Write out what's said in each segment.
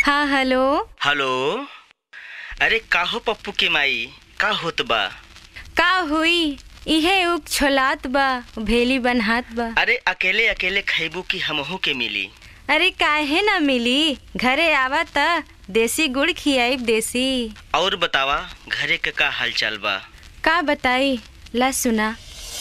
हाँ hello hello अरे काहो पप्पू के माई का होत बा का हुई इहे उग छोलात बा भेली बनहात बा अरे अकेले अकेले खैबू की हमहू के मिली अरे काहे ना मिली घरे आवा त देसी गुड़ खियाइब देसी और बतावा घरे के का हाल चाल बा का बताई ला सुना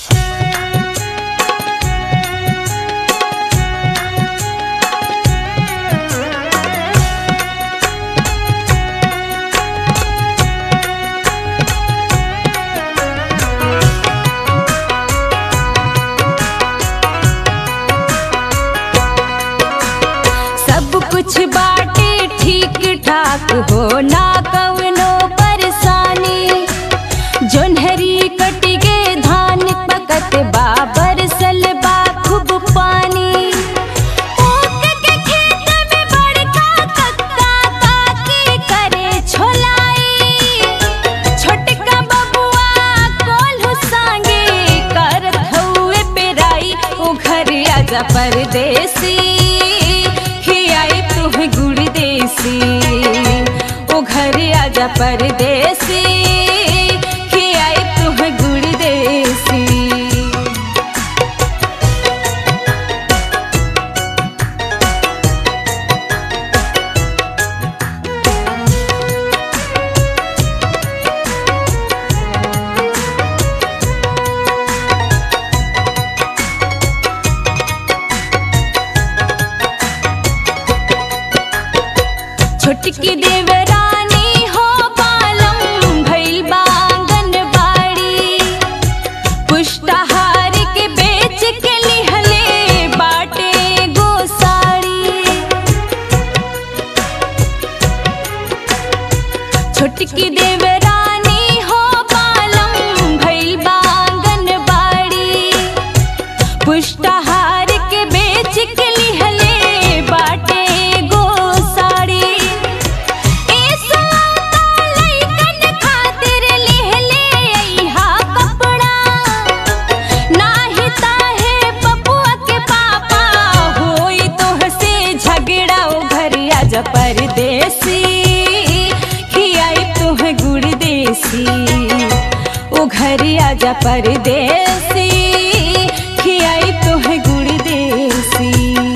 सब कुछ बाटे ठीक ठाक हो ना कवनो परेशानी जोन्हरी कट गे धान पकत बाबर सलबा खूब पानी ऊख के खेत में बड़का कक्का काकी करे छोलाई छोटका बबुआ कोल्हू सांगे करत हउए पेराई ओ घर आजा परदेसी खियाई तुह गुड़ देसी ओ घर आजा परदेसी खियाई तुह गुड़ देसी छोटकी देवरानी हो पालम भइल बांगन बाड़ी पुष्टाहार के बेच के लिहले बाटे गोसाड़ी छोटकी देवरानी हो पालम भइल बांगन बाड़ी पुष्टाहार के बेच के लिहले बाटे गोसाड़ी ए सलाता लइकन खातिर लिहले अइहा कपड़ा नाही ताहे पपुआ के पापा होई तोह से झगड़ा ओ घर आजा परदेसी खियाई तुह गुड़ देसी ओ घर आजा परदेसी खियाई तुह गुड़ देसी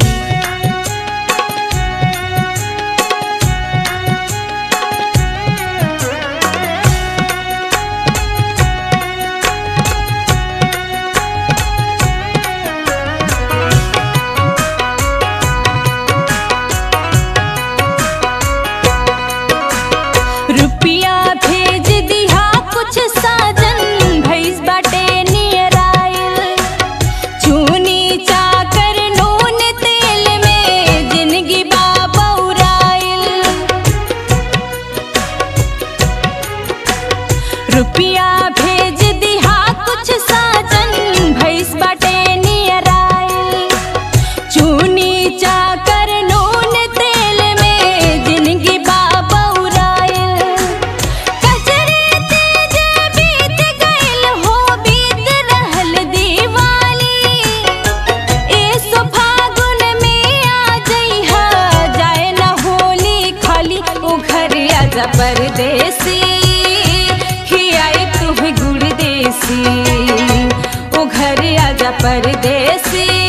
रुपिया भेज दिहा कुछ साजन भैस बाटे नियर आइल चूनी चाकर नून तेल में जिंदगी बाबौराइल रुपिया भेज दिहा कुछ साजन भैस बाटे नियर आइल चूनी चाकर नून तेल में जिंदगी बाबौराइल कजरे तेज बीत गइल हो बीत रहल दीवाली ए सो फागुन में आ जइहा जाए ना होली खाली ओ घर आजा परदेसी खियाई तुह गुड़ देसी ओ घर आजा परदेसी